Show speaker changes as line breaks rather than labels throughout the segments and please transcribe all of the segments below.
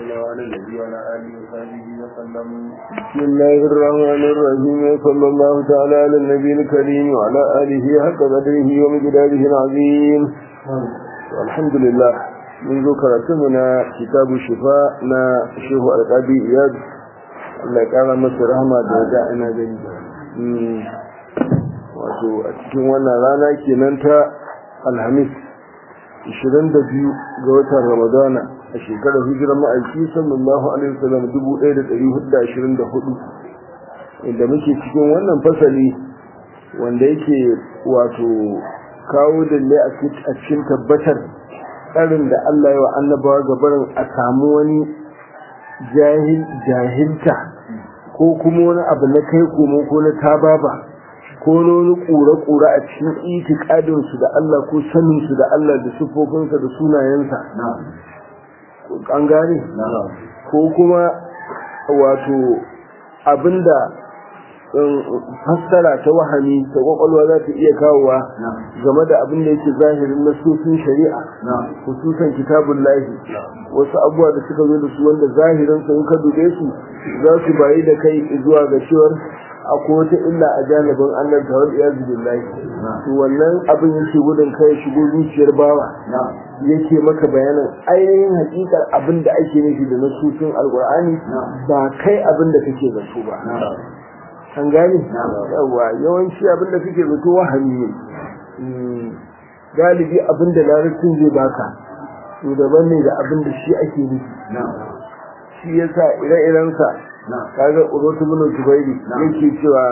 الله على النبي وعلى اله وصحبه وسلم
بسم الله الرحمن الرحيم صلى الله تعالى على النبي الكريم وعلى آله حق قدره ومقداره العظيم الحمد لله منذ كرتمنا كتاب الشفاء نا شيخ القاضي إياد الله يقال masa rahama da ya ina gani wato a cikin wannan rana kenan ta alhamis 22 ga watan ramadana a shekarar hijirar ma'aiki sallallahu alaihi wasallam 1424 inda muke cikin wannan fasali wanda yake wato kawo dalle a cikin tabbatar tsarin da Allah ya wa annabawa gabarin a samu wani jahilta ko kuma wani abu na kai komo ko na tababa ko wani ƙura-ƙura a cikin itikadinsu da Allah ko saninsu da Allah da sufofinsa da sunayensa an gane ko kuma wato abinda fassara ta wahami ta kwakwalwa za ta iya kawowa game da abin da yake zahirin nasofin shari'a hususan kitabun lahi wasu abubuwa da suka zo da su wanda zahirin sun ka dube su za su bayi da kai zuwa ga cewar akwai wata illa a janibin Allah ta wani iya zubin lahi to wannan abin yake gudun kai shigo zuciyar bawa yake maka bayanin ainihin hakikar abin da ake nufi da nasofin alkur'ani ba kai abin da kake zato ba an gane yawa yawanci abin da kake zato wahami ne galibi abin da larabcin zai baka to daban ne da abin da shi ake nufi shi yasa ire-irensa kaga urotu bin zubairi yake cewa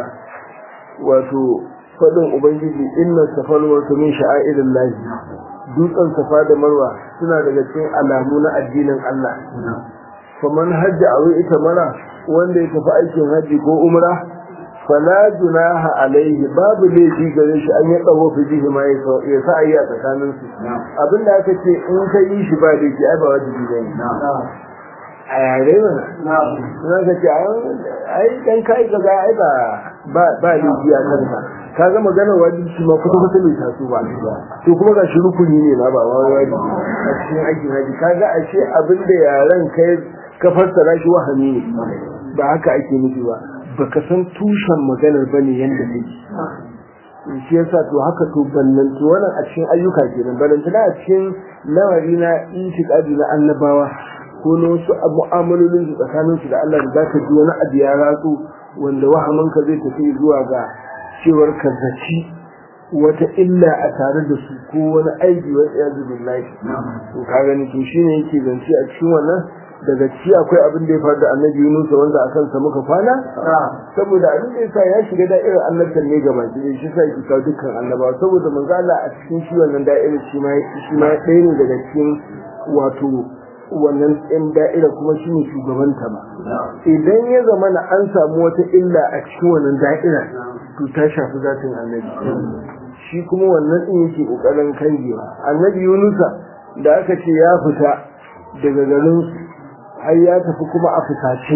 wato fadin ubangiji inna safal wa min sha'airin lahi dutsen safa da marwa suna daga cikin alamu na addinin Allah faman hajji a ita mara wanda ya tafi aikin hajji ko umra fala junaha alaihi babu laifi gare shi an ya tsawo fi jihi ma ya sa ayi a tsakanin su abinda aka ce in ka yi shi ba da ke ai ba wajibi bane a yare mana na ka ce ai dan kai ka ga ai ba ba ba laifi a kanka ka ga maganar wajibi shi ma kusa kusa bai taso ba to kuma ga shi rukuni ne ma ba wajibi a cikin aikin haji ka ga ashe abinda yaran kai ka fassara shi wahami ne ba haka ake nufi ba baka san tushen maganar bane yanda take shi yasa to haka to ballanci wannan a cikin ayyuka kenan ballanci a cikin lamari na itiqadi na annabawa ko na wasu mu'amalolin su tsakanin su da Allah da zaka ji wani abu ya ratsu wanda wahamin ka zai tafi zuwa ga cewar ka zaci wata illa a tare da su ko wani aiki wa iyazu billahi to ka gani to shine yake zance a cikin wannan daga ci akwai abin da ya faru da annabi Yunus wanda a kansa muka kwana saboda abin da yasa ya shiga da'irar annabtan ne gaba ki shi sai ki kawo dukkan annabawa saboda manzo Allah a cikin shi wannan da'irar shi ma shi ma ɗaya ne daga cikin wato wannan ɗin da'ira kuma shi ne shugabanta ba idan ya zama na an samu wata illa a cikin wannan da'ira to ta shafi zatin annabi shi kuma wannan ɗin yake ƙoƙarin kangewa annabi Yunusa da aka ce ya fita daga garin har ya tafi kuma a fusace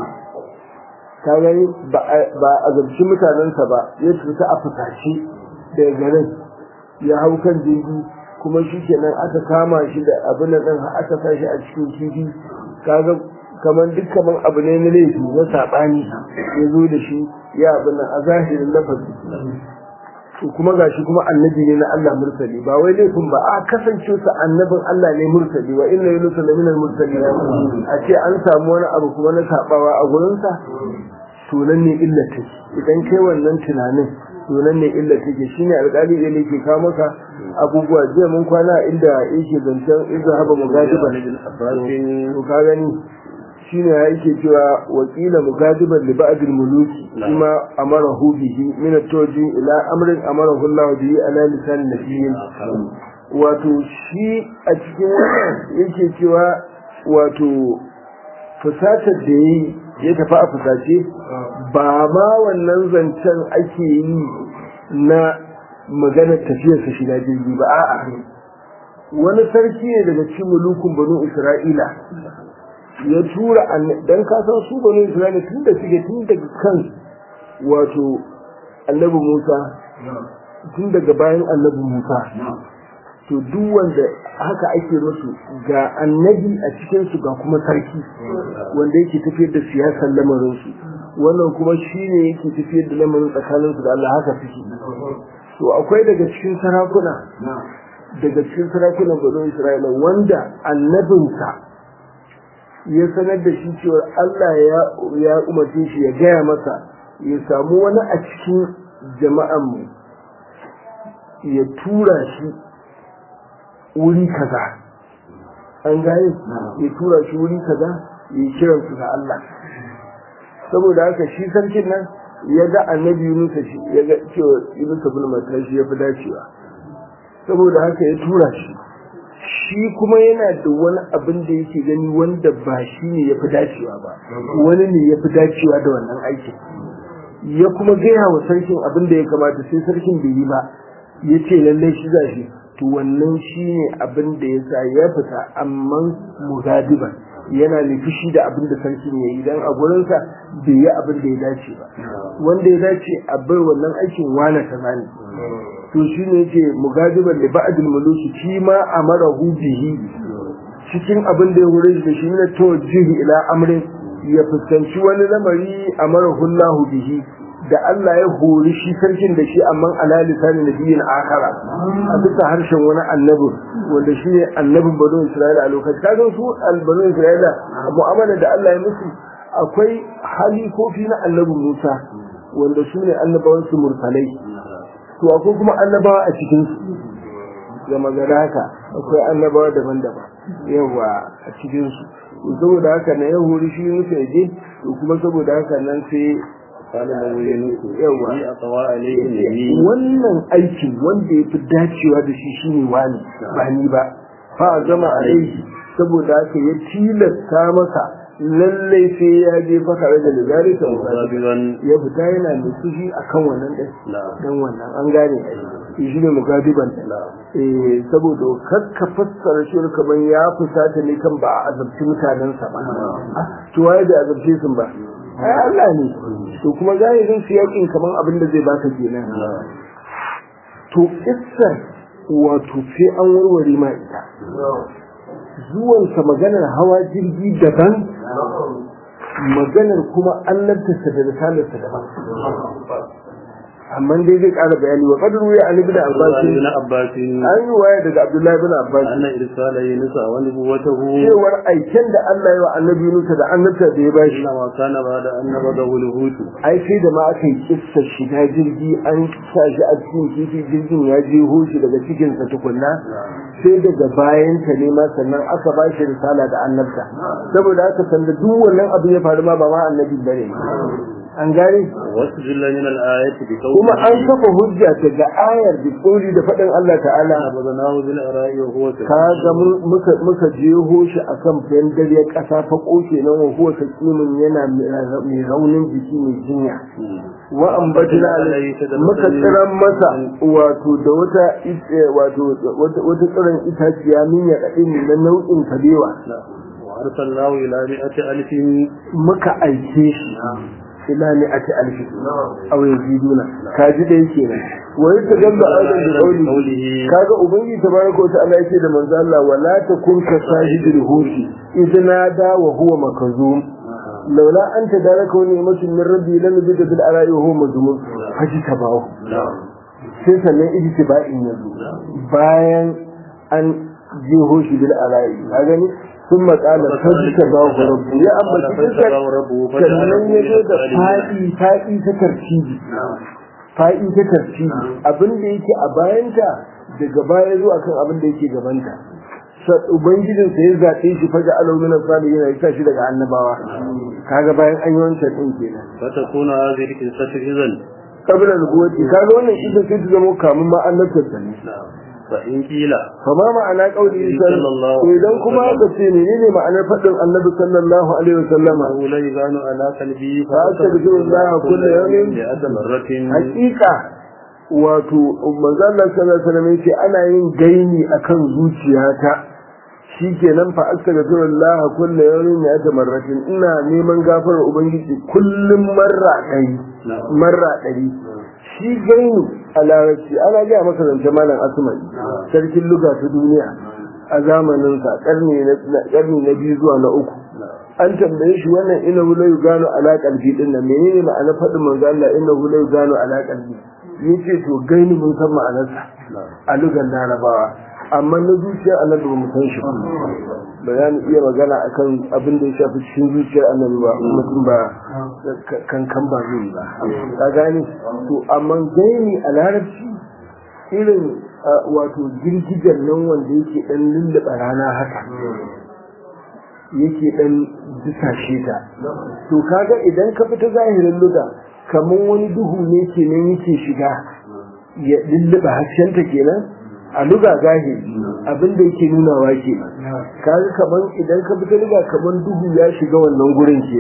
ta gani ba a zarci mutanensa ba ya fita a fusace daga garin ya hau kan jirgi kuma shi kenan aka kama shi da abin da ɗin aka sa shi a cikin kifi kaga kamar duk kamar abu ne na laifi na saɓani ya zo da shi ya abin nan a zahirin lafazi to kuma gashi kuma annabi ne na Allah mursali ba wai laifin ba a kasance sa annabin Allah ne mursali wa inna yunus la min al mursalin a ce an samu wani abu kuma na sabawa a gurin sa to nan ne illa take idan kai wannan tunanin to nan ne illa take shine alƙali ne yake kawo maka abubuwa jiya mun kwana inda yake zancen idza haba mugadiba to ka gani shine yake cewa wakila mugadiban li ba'd al-muluki kuma amarahu bihi min at-tawji ila amrin amarahu Allah bihi ala lisan nabiyyin wato shi a cikin wannan yake cewa wato fusatar da yi ya tafi a fusace ba ma wannan zancen ake yi na maganar tafiyarsa shiga jirgi ba a'a wani sarki ne daga cikin mulukun banu isra'ila ya tura dan ka san su banu isra'ila tun da suke tun daga kan wato annabi musa tun daga bayan annabi musa to duk wanda haka ake musu ga annabi a cikin su ga kuma sarki wanda yake tafiyar da siyasar lamarin su wannan kuma shine yake tafiyar da lamarin tsakanin su da Allah haka suke to akwai daga cikin sarakuna daga cikin sarakunan Bani Isra'ila wanda annabinsa ya sanar da shi cewa Allah ya ya umarce shi ya gaya masa ya samu wani a cikin jama'an mu ya tura shi wuri kaza an gane ya tura shi wuri kaza ya kiran su ga Allah saboda haka shi sarkin nan ya ga annabi Yunus shi ya ga cewa Yunus ibn Matta shi ya fi dacewa saboda haka ya tura shi shi kuma yana da wani abin da yake gani wanda ba shi ne ya fi dacewa ba wani ne ya fi dacewa da wannan aikin ya kuma gaya wa sarkin abin da ya kamata sai sarkin bai yi ba ya ce lallai shi za shi to wannan shi ne abin da ya sa ya fita amma mugadiban yana da fushi da abin da sarkin ya yi dan a gurinsa bai yi abin da ya dace ba wanda ya dace a bai wannan aikin wane kaza ne to shi ne yake mugadiban da ba'adul muluki shi ma amarahu bihi cikin abin da ya hore shi da shi ne to jihi ila amrin ya fuskanci wani lamari amarahu Allah bihi da Allah ya hori shi sarkin da shi amma ala lisani nabiyyin akara a bisa harshen wani annabi wanda shi ne annabin banu Isra'ila a lokacin kaga su albanu Isra'ila mu'amala da Allah ya musu akwai halifofi na annabin Musa wanda su ne annabawan su mursalai to akwai kuma annabawa a cikin su ga magana haka akwai annabawa daban-daban yawa a cikin su saboda haka na ya hori shi musu yaje to kuma saboda haka nan sai wannan aikin wanda ya fi dacewa da shi shine wani ba ni ba fa zama alaihi saboda haka ya tilasta masa lallai sai ya je faka da ligari ta ya fita yana da sushi akan wannan ɗin dan wannan an gane shi ne mugadiban eh saboda kakka fassara shi kaman ya fusata ne kan ba a azabci mutanensa ba to waye da azabce sun ba ai Allah ne to kuma zahirin su yakin kaman abin da zai baka kenan to kissar wato sai an warware ma ita zuwansa maganar hawa jirgi daban maganar kuma annabtarsa da risalarsa daban amma dai zai ƙara bayani wa qadru ya ali ibn abbas
ibn abbas
an yi waya daga abdullahi ibn abbas
anna irsala yunus wa nubuwatahu
cewar aiken da Allah ya wa annabi Yunus da annabta da ya bashi
inna ma kana ba'da annaba da hulhutu
ai sai da ma aka yi kissa shiga jirgi an sa shi a cikin kifi jirgin ya je hoshi daga cikin sa tukunna sai daga bayan ta ne ma sannan aka ba shi risala da annabta saboda haka sanda duk wannan abu ya faru ma ba ma annabi bane an gane
wasu jilla min al-ayati bi qawli
kuma an kafa hujja daga ayar da tsori da faɗin Allah ta'ala
abadanahu bil ara'i wa huwa
kaga muka muka jeho shi akan dare ƙasa fa koke nan wa huwa sakimin yana mai raunin jiki mai jinya wa ambatina muka tsiran masa wato da wata wato wata tsiran itaciya min ya kadin na nau'in kabewa
wa arsalnahu ila mi'ati alfin
muka aike shi ila ne ake alfi a wai jiduna ka ji da yake nan wai ta gamba aidan da kauli kaga ubangiji tabaraka wa ta'ala yake da manzo Allah wala takun ka sahibul huti idna da wa huwa makazum laula an tadaraka wa ni'matun min rabbi lam yajid bil ara'i wa huwa mazmum haji tabahu sai sannan ijtiba'in yazo bayan an jeho shi bil ara'i ka gani ثم قال فاجتباه ربه يا أما تلك sannan ya zo da faɗi faɗi ta tartibi faɗi ta tartibi abin da yake a bayanta daga baya zuwa kan abin da yake gabanta ubangijin sa ya zaɓe shi faja alaunin salihin ya sa shi daga annabawa kaga bayan an yi wancan din kenan
fata kuna hadhihi qissatu idan
kabla nubuwati kaga wannan ita sai ta zama kamun ma annabtar sa ne
fa in kila
fama ma'ana kauli sallallahu idan kuma aka ce menene ma'anar fadin annabi sallallahu alaihi wasallam
la yuzanu ala qalbi
fa astaghfirullah kullu yawmin
li adamaratin
haqiqa wato manzo Allah sallallahu alaihi wasallam yace ana yin gaini akan zuciyata shi kenan fa astaghfirullah kullu yawmin ya tamarratin ina neman gafarar ubangiji kullum marra ɗari marra ɗari shi gaini a larabci ana gaya masa zance malam asmai sarkin luga ta duniya a zamaninsa ƙarni na biyu zuwa na uku an tambaye shi wannan ina wula gano alaƙar fi ɗin nan menene ma'ana faɗin manzo Allah ina wula gano alaƙar fi yace to gaini mun san ma'anarsa a lugan larabawa amma na zuciyar annabi ba mu san shi ba za mu iya magana akan abin da ya shafi cikin zuciyar annabi ba mutum ba kankan ba zai ba ka gane to amma gaini a larabci irin wato girgijar nan wanda yake dan lullaba rana haka yake dan dusashe ta to kaga idan ka fita zahirin luga kamar wani duhu ne kenan yake shiga ya lullaba haskenta kenan a luga zahiri abin da yake nunawa ke kaga kaman idan ka fita luga kaman duhu ya shiga wannan gurin ke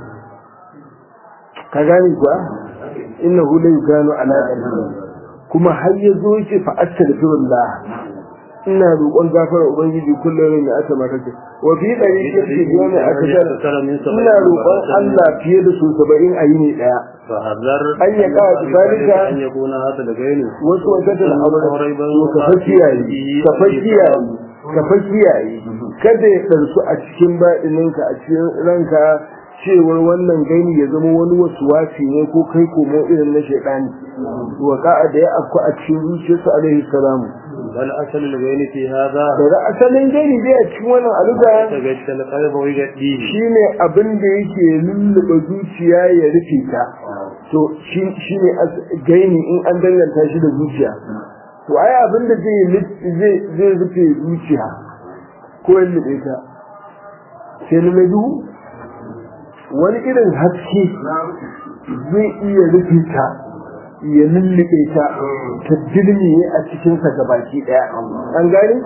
ka gane kuwa inna hu la yuganu ala qalbi kuma har ya zo yake fa astaghfirullah ina roƙon gafara ubangiji kullum ne aka maka ce wa fi dari yake biyo ne aka ina roƙon Allah fiye da su 70 a yini daya
فحذر
an ya ka zalika
أن يكون هذا لغيره
wasu wata da aure ka fa kiyaye ka fa kiyaye ka fa kiyaye kada ya ɗarsu a cikin baɗininka a cikin ranka cewar wannan gani ya zama wani wasu wasi ne ko kai komo irin na shaidani wa ka'a da ya afku a cikin zuciyarsa alaihi salamu
بل أصل الغين في هذا
daga asalin gani dai a cikin wannan aluga
تجد القلب ويجديه
shine abin da yake lullube zuciya ya rufe ta to shi ne gaini in an danganta shi da zuciya to ai abin da zai zai zai rufe zuciya ko ya lullube ta sai na mai duhu wani irin haske zai iya rufe ta ya lullube ta ta dirmiye a cikinsa gabaki daya an gane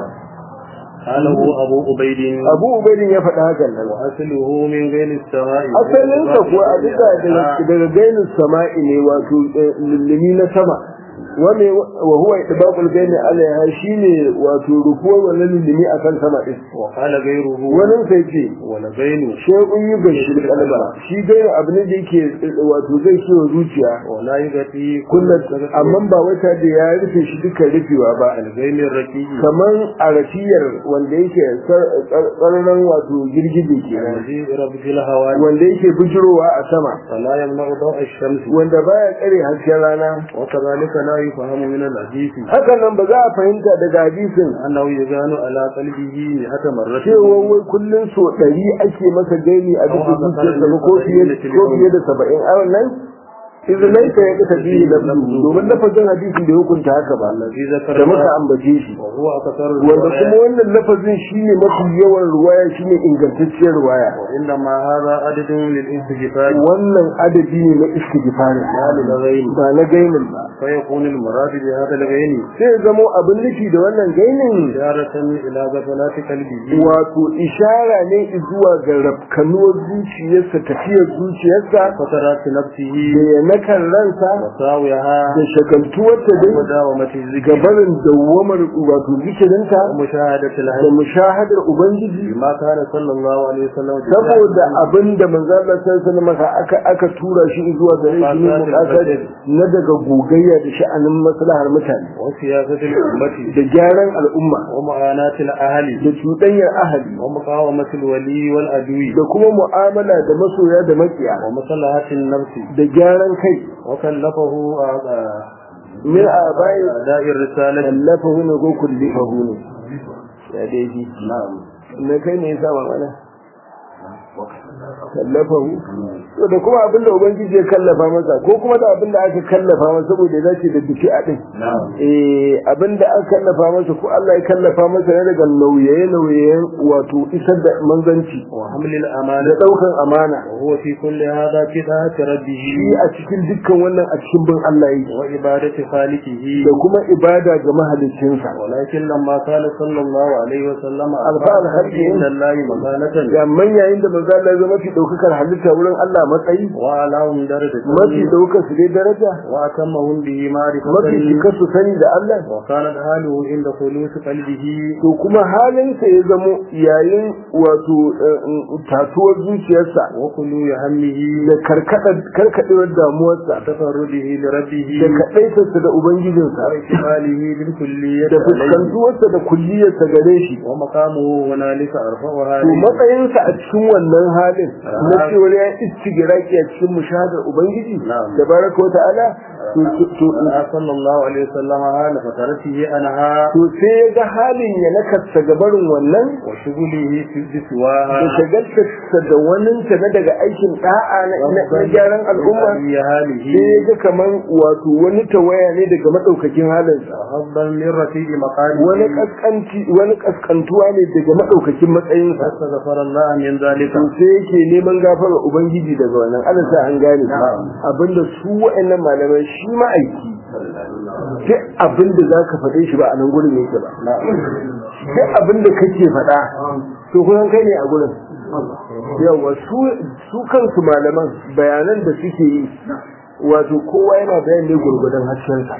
قاله أبو عبيد
abu ubaidin ya faɗa hakan nan
وأصله من غير السماء
asalinsa kuwa a duka daga gainin sama'i ne wato lullumi na sama wani wa huwa idbaqul gaini alaiha shine wato rukuwar wannan lullumi akan sama din
وقال غيره
wani sai ce
ولغين
shay'un yugashi kalba shi gaini abu ne da yake wato zai kiwo zuciya
ولا يغطي
kullum amma ba wata da ya rufe shi duka rufewa ba
الغين الرقيق
kamar a rafiyar wanda yake tsarnan wato girgije kenan
الذي رب الهواء
wanda yake bujirowa a sama
فلا يمنع ضوء الشمس
wanda baya tsare hasken rana
وكذلك لا يفهم من الحديث
hakan nan ba za a fahimta daga hadisin
أنه يزان على قلبه مئة مرة
cewa wai kullum so ɗari ake masa gani a duk zuciyarsa ba ko fiye ko fiye da saba'in a wannan izinai ka ya kasa biyu da domin lafazin hadisin da ya hukunta haka ba
الذي ذكر
da muka ambace shi
وهو أكثر
wanda kuma wannan lafazin shine mafi yawan ruwaya shine ingantacciyar ruwaya
وإنما هذا عدد للاستجفاء
wannan adadi ne na istighfar
لا للغين
ba na gainin ba
فيكون المراد بهذا الغين
sai ya zamo abin nufi da wannan gainin
إشارة إلى غفلات قلبه
wato ishara ne zuwa ga rafkanuwar zuciyarsa tafiyar zuciyarsa
فترات نفسه
da yanakan ransa
وساويها
da shagaltuwarta dai
وداومة الذكر
gabarin dawwamar wato zikirinta
ومشاهدة
da
العلم
mushahadar ubangiji
بما كان صلى الله عليه وسلم
saboda abin da manzo Allah sallallahu alaihi aka aka tura shi zuwa gare shi ne mukasar na daga gogayya da sha'anin maslahar mutane
وسياسة الأمة
da gyaran al'umma
ومعاناة الأهل
da cuɗanyar ahali
ومقاومة الولي والعدو
da kuma mu'amala da masoya da makiya
ومصلحة النفس
da gyaran kai
وكلفه آه،
min abai
أداء الرسالة
kallafahu ne ko kullifahu ne ya daidai na kai ne yasa mana kallafahu to da kuma abinda ubangiji ya kallafa masa ko kuma da abinda aka kallafa masa saboda ya dace da biki a din eh abinda aka kallafa masa ko Allah ya kallafa masa ne daga nauyaye nauyayen wato isar da manzanci
وحمل
da
الأمانة
daukan amana
وهو في كل هذا كتاب ربه
shi a cikin dukkan wannan a cikin bin Allah yake
وعبادة خالقه
da kuma ibada ga mahaliccinsa
ولكن لما قال صلى الله عليه وسلم
ألقى الحق
عند الله مكانة
amma yayin da manzo manzo Allah ya zama mafi daukakar halitta wurin Allah matsayi
وأعلاهم درجة
mafi daukar su dai daraja
وأتمهم به
mafi
معرفة
cikar su sani da Allah
وكانت حاله عند خلوص قلبه
to kuma halinsa ya zamo yayin wato eh, eh, tatuwar zuciyarsa
وخلو همه
da karkada- karkadewar damuwarsa
وتفرده لربه
da kaɗaitarsa da ubangijinsa
واحتماله بالكلية
da
عليه
fuskantuwarsa da kulliyarsa gare shi
ومقامه هنالك أرفعها
to matsayinsa a cikin wannan halin na cewar ya istigiraki a cikin mushahadar ubangiji
Na'am.
da baraka wa ta'ala to- to- to
صلى الله عليه وسلم حال فترته أنها
to sai ya ga halin ya nakasta gabarin wannan
وشغله في بسواها
da shagaltarsa da waninta na daga aikin da'a na na- na gyaran al'umma
في هاله
sai ya ga kaman wato wani tawaya ne daga madaukakin halinsa
حظا من رفيع مقامه
wani kaskanci wani kaskantuwa ne daga madaukakin matsayinsa
فاستغفر الله من ذلك
to sai yake neman gafara ubangiji daga wannan Allah sa an gane abinda su wa'annan malamai shi ma'aiki duk abinda zaka faɗe shi ba a nan gurin yake ba duk abinda kake faɗa to kuma kai ne a gurin yawa su su kansu malaman bayanan da suke yi wato kowa yana bayan ne gurgudan haskensa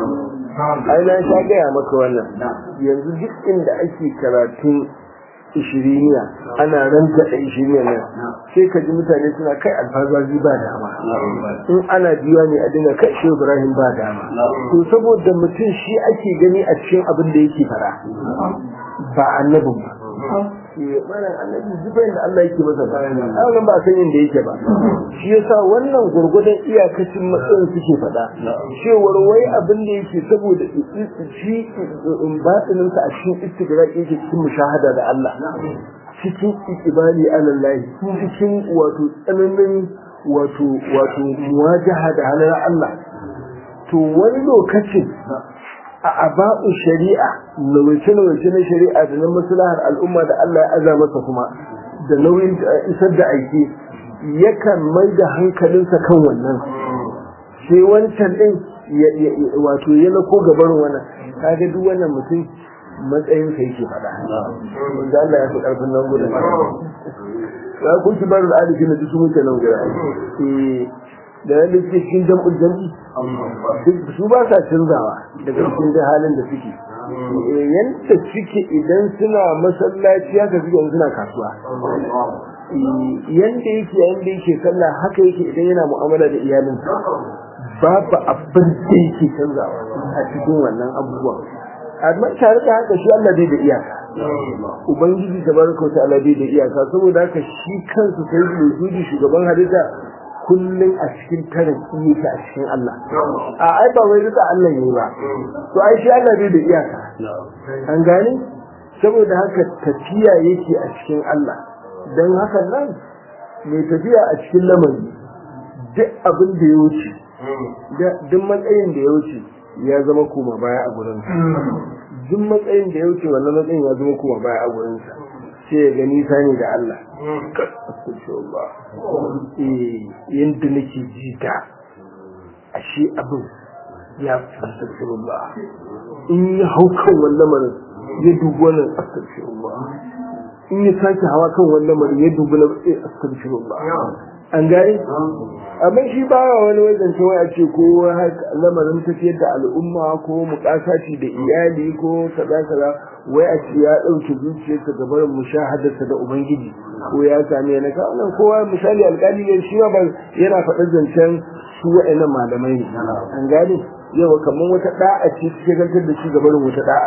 ai na sha gaya maka wannan yanzu duk inda ake karatun ishiriniya ana ranta da ishiriniya nan sai ka ji mutane suna kai alfazazi ba dama in ana biya ne a dinga kai shi ibrahim ba dama to saboda mutum shi ake gani a cikin abin da yake fara ba annabin ba Eh, malam annabi zufai da Allah yake masa ba wannan ba san inda yake ba shi yasa wannan gurgudan iyakacin matsayin suke faɗa cewar wai abin da yake saboda shi batinin sa a cikin istigraq yake cikin mushahada da Allah cikin ikibali alallahi cikin wato tsananin wato wato muwajaha da halar Allah to wani lokacin a aba'u shari'a nawace-nawace na shari'a da na maslahar al'umma da Allah ya aza masa kuma da nauyin isar da aiki yakan mai da hankalinsa kan wannan sai wancan din wato ya lako gaban wannan kaga duk wannan mutum matsayin sa yake faɗa wanda Allah ya fi ƙarfin nan gudun ya kun ci barin alifi na su muke nan gudu da yadda suke cikin jam'ul jam'i su ba sa canzawa daga cikin da halin da suke yadda suke idan suna masallaci haka suke suna kasuwa yadda yake yadda yake sallah haka yake idan yana mu'amala da iyalinsa babu abin da yake canzawa a cikin wannan abubuwan amma tare da haka shi Allah bai da iyaka ubangiji tabaraka wa ta'ala bai da iyaka saboda haka shi kansa sai da shugaban halitta kullum a cikin tarin yake a cikin Allah a ai ba wai duka Allah ne ba to ai shi Allah bai da iyaka an gane saboda haka tafiya yake a cikin Allah dan haka nan mai tafiya a cikin lamari duk abin da ya wuce duk matsayin da ya wuce ya zama koma baya a gurin duk matsayin da ya wuce wannan matsayin ya zama koma baya a gurin sa sai ya gani sani da Allah astagfirullah eh yanda nake ji da ashe abin ya astagfirullah in ya hau kan wannan marin ya dubi wannan astagfirullah in ya sake hawa kan wannan marin ya dubi na astagfirullah an gane amma shi ba wani wajen cewa a ce ko lamarin tafiyar da al'umma ko mukasaci da iyali ko kaza kaza wai a ce ya ɗauke zuciyarsa ga barin mushahadarsa da ubangiji ko ya same na ka wannan kowa misali alƙali ne shi ba yana faɗar zancen su wa'annan malamai ne an gane yau kamar wata da'a ce suke gantar da shi ga barin wata da'a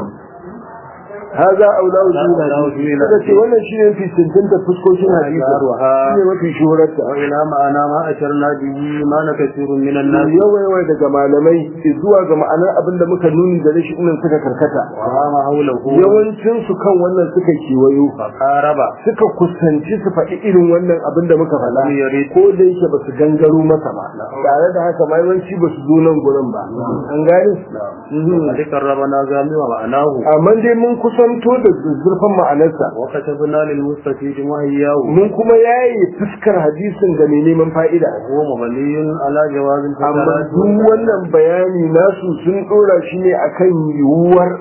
هذا أولى وجوه هذا شيء ولا شيء في سنتين تفسكو شيء حديث شيء ما في شهرة
وإلى معنى ما أشرنا به ما كثير من الناس
yawa yawa daga malamai zuwa ga ma'anar abin da muka nuni da shi nan suka karkata
وما حوله
yawancin su kan wannan suka kewayo
فقارب
suka kusanci su faɗi irin wannan abin da muka faɗa
Lam yarid.
ko da yake ba su gangaro masa ba tare da haka ma yawanci ba su zo nan gurin ba an gane Mhm.
ذكر ربنا زامي ومعناه
amma dai mun kusanto da zurfan ma'anarsa
وكتبنا للمستفيد وهياه
mun kuma yayi fuskar hadisin ga mai neman fa'ida
هو مبني على جواز
amma
الفترات
duk wannan bayani nasu sun dora shi ne akan yiwuwar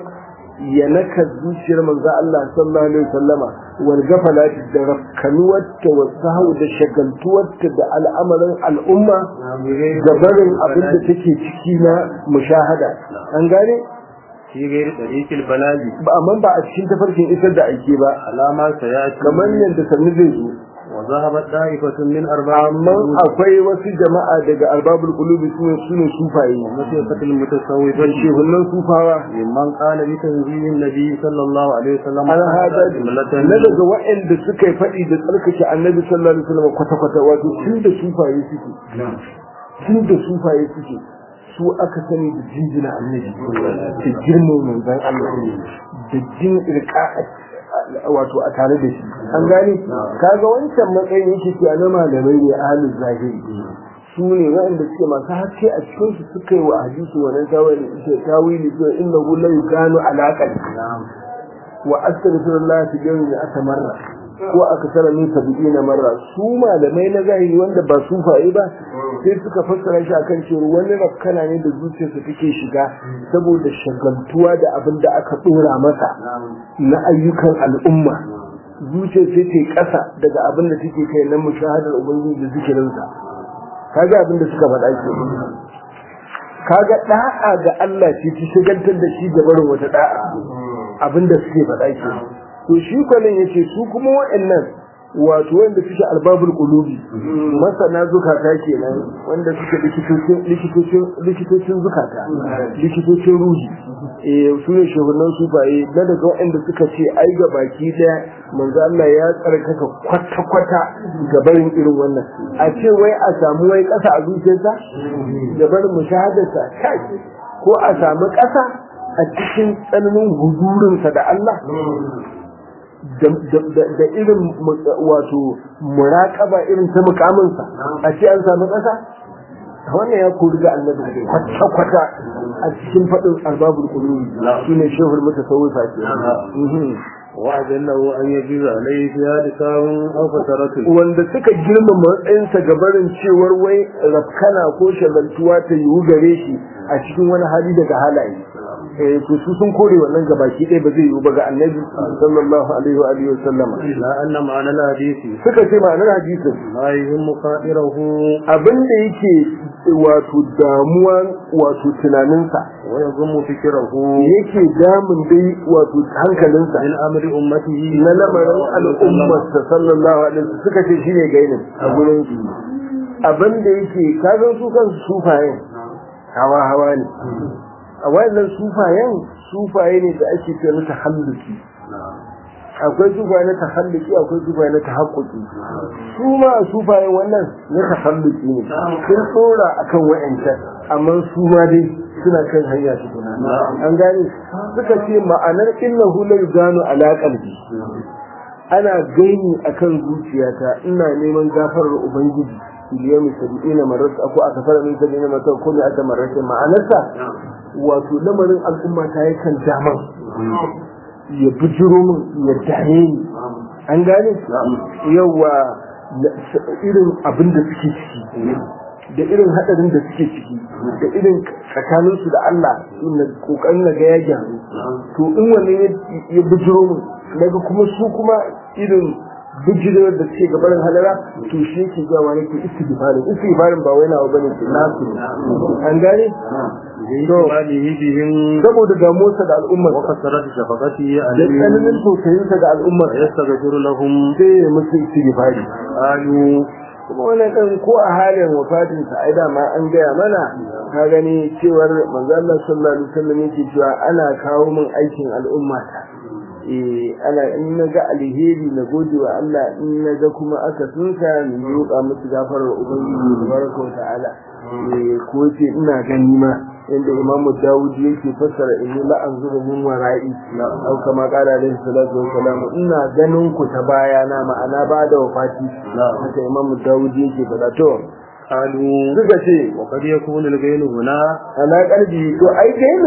ya naka zuciyar manzo Allah sallallahu alaihi wasallama wal gafalati da rakkanuwarta wa sahu da shagaltuwarta da al'amarin al'umma da barin abin da take ciki na mushahada an gane
في غير طريق البلاغ
ba amma ba a cikin tafarkin isar da aike ba
علامة سيأتي
kamar yadda sannu zai zo
وذهبت طائفة من أربعة
amma akwai wasu jama'a daga arbabul qulubi sune sune sufaye
مسيرة المتصوفة
shehunan sufawa
ممن قال بتنزيل النبي صلى الله عليه وسلم
an hada
جملة
na daga waɗanda suka yi faɗi da tsarkake annabi sallallahu alaihi wasallam kwata-kwata wato tun da sufaye suke tun da sufaye suke su aka sani da jinjina annabi da girman manzon Allah da jin irka wato a tare da shi an gane kaga wancan matsayin yake ke na malamai ne ahlul zahiri su ne waɗanda suke masu haske a cikin su suka yi wa hadisi wannan tawili tawili to innahu la yukanu alaqan wa astaghfirullah fi yawmi atamarra ko aka tsara min sab'ina marra su malamai na zahiri wanda ba su fa'i ba sai suka fassara shi akan cewa wani rakkana ne da zuciyarsa take shiga saboda shagaltuwa da abin da aka dora masa na ayyukan al'umma zuciyar sai ta kasa daga abin da take kai na mushahadar ubangiji da zikirinsa kaga abin da suka faɗa ke kaga da'a ga Allah ce ta shagaltar da shi da barin wata da'a abinda suke faɗa ke to shi kwanan yace su kuma waɗannan wato wanda suke albabul qulubi masana zukata kenan wanda suke likitocin likitocin likitocin zukata likitocin ruhi eh su ne shugabannin sufaye na daga waɗanda suka ce ai ga baki daya manzo Allah ya tsarkaka kwata kwata ga barin irin wannan a ce wai a samu wai ƙasa a zuciyarsa da barin mushahadarsa kai ko a samu ƙasa a cikin tsananin hudurinsa da Allah da irin wato muraƙaba irin ta mukaminsa a ce an samu ƙasa wannan ya kori ga annabi kwata-kwata a cikin faɗin arbabul qulubi shine shehul mutasawwifa ke
وأجله أن يجيز عليه في هذا كام أو فترة
wanda suka girma matsayinsa ga barin cewar wai rafkana ko shagaltuwa ta yiwu gare shi a cikin wani hali daga halaye eh to su sun kore wannan gabaki ɗaya ba zai yiwu ba ga annabi sallallahu alaihi wa alihi wa sallama
لا أن معنى الحديث
suka ce ma'anar hadisin
لا يهم خائره
abin da yake wato damuwa wato tunaninsa
ويضم فكره
yake damun dai wato hankalinsa
من أمر أمته
na lamarin al'ummarsa sallallahu alaihi wasallam suka ce shine gainin a gurin su abin da yake kazan su kansu sufayen hawa hawa ne a wannan sufayen sufaye ne da ake ce na tahalluki akwai sufaye na tahalluki akwai sufaye na tahakkuki su ma sufayen wannan na tahalluki ne sun tsora akan wa'ancan amma su ma dai suna kan hanya tukuna an gane suka ce ma'anar innahu la yuganu ala qalbi ana gaini akan zuciyata ina neman gafarar ubangiji iliyami sab'ina marrat ko aka fara min sab'ina marrat ko ne aka marrat ma'anarsa wato lamarin al'umma ta yakan daman ya bijiro min ya dame ni an gane yawa irin abin da suke ciki da irin hadarin da suke ciki da irin tsakaninsu da Allah na kokarin na ga ya gyaru to in wannan ya bijiro min daga kuma su kuma irin bijirar da suke gabarin halara to shi yake gawa nake istighfarin istighfarin ba wai nawa bane ke nasu an gane
بإجماله بهم
saboda damuwarsa da al'ummar
وكثرة شفقته
da
عليهم
tsananin tausayinsa ga al'ummar
ويستغفر لهم
sai ya musu istighfari
قالوا
kuma wannan ɗan ko a halin wafatinsa ai dama an gaya mana ka gani cewar manzo Allah sallallahu alaihi wasallam yake cewa ana kawo min aikin al'umma ta eh ana in na ga alheri na gode wa Allah in na ga kuma aka sunsa ni roƙa musu gafarar ubangiji tabaraka wa ta'ala eh ko ce ina gani ma inda imamu dawud yake fassara inni la anzuru min wara'i au kama qala alaihi salatu wa salam ina ganin ku ta baya na ma'ana ba da wafati haka imamu dawud yake faɗa to
قالوا
suka ce
وقد يكون الغين هنا
ana kalbi to ai gainin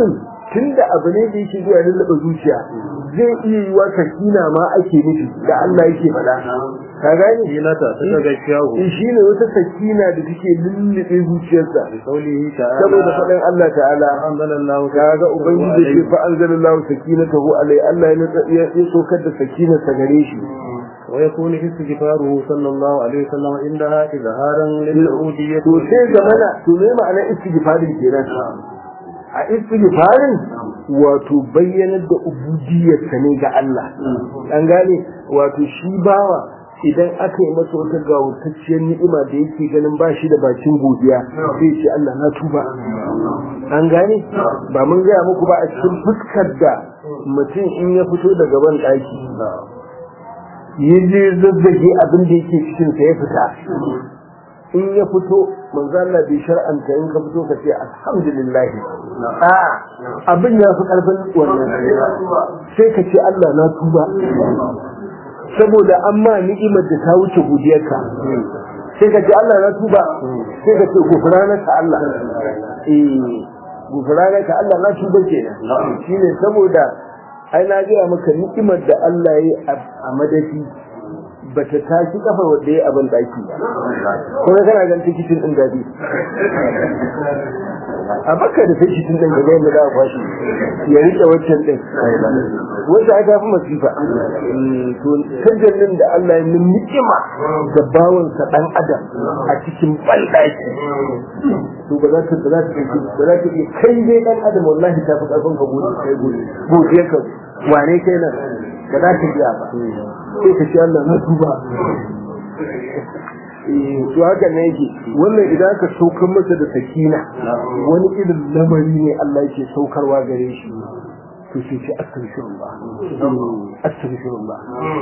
tunda abu ne da yake zuwa lullaba zuciya zai iya yi wa sakina ma ake nufi da Allah yake faɗa ka gane
sakinata ta daga shahu
in shi ne wata sakina da take lullube zuciyarsa
bi qawlihi ta'ala
saboda faɗin Allah ta'ala
anzalallahu
kaga ubangiji ce fa anzalallahu sakinatahu alai Allah ya nutsa- ya ya sokar da sakinarsa gare shi
ويكون استغفاره صلى الله عليه وسلم عندها إظهارا للعبودية
to sai zamana to me ma'ana istighfarin kenan a istighfarin wato bayyanar da ubudiyarsa ne ga Allah an gane wato shi bawa idan aka yi masa wata gawurtacciyar ni'ima da yake ganin ba shi da bakin godiya sai ce Allah na tuba an gane ba mun gaya muku ba a cikin fuskar da mutum in ya fito daga ban ɗaki ya je zazzage abin da yake cikin sa ya fita in ya fito manzo Allah bai shar'anta in ka fito ka ce alhamdulillah a abin ya fi karfin wannan sai ka ce Allah na tuba saboda amma ni'imar da ta wuce godiyarka sai ka ce Allah na tuba sai ka ce gufranaka Allah eh gufranaka Allah na tuba kenan shine saboda ai na gaya maka ni'imar da Allah ya yi a madafi ba ta tashi kafa wadda ya abin daki ba kuma kana gan tikitin din dadi a baka da tikitin din da zai mu da kwashi ya rike waccan din wanda aka fi masifa to tajallin da Allah ya yi ni'ima da bawon sa dan adam a cikin bandaki to ba za ta ba za ta ba za ta iya kai dai dan adam wallahi ta fi karfin ka gode kai gode gode ka wane kai nan ka za ka biya ba sai ka ce Allah na tuba to haka ne yake wannan idan ka saukar masa da sakina wani irin lamari ne Allah yake saukarwa gare shi to sai ce astaghfirullah astaghfirullah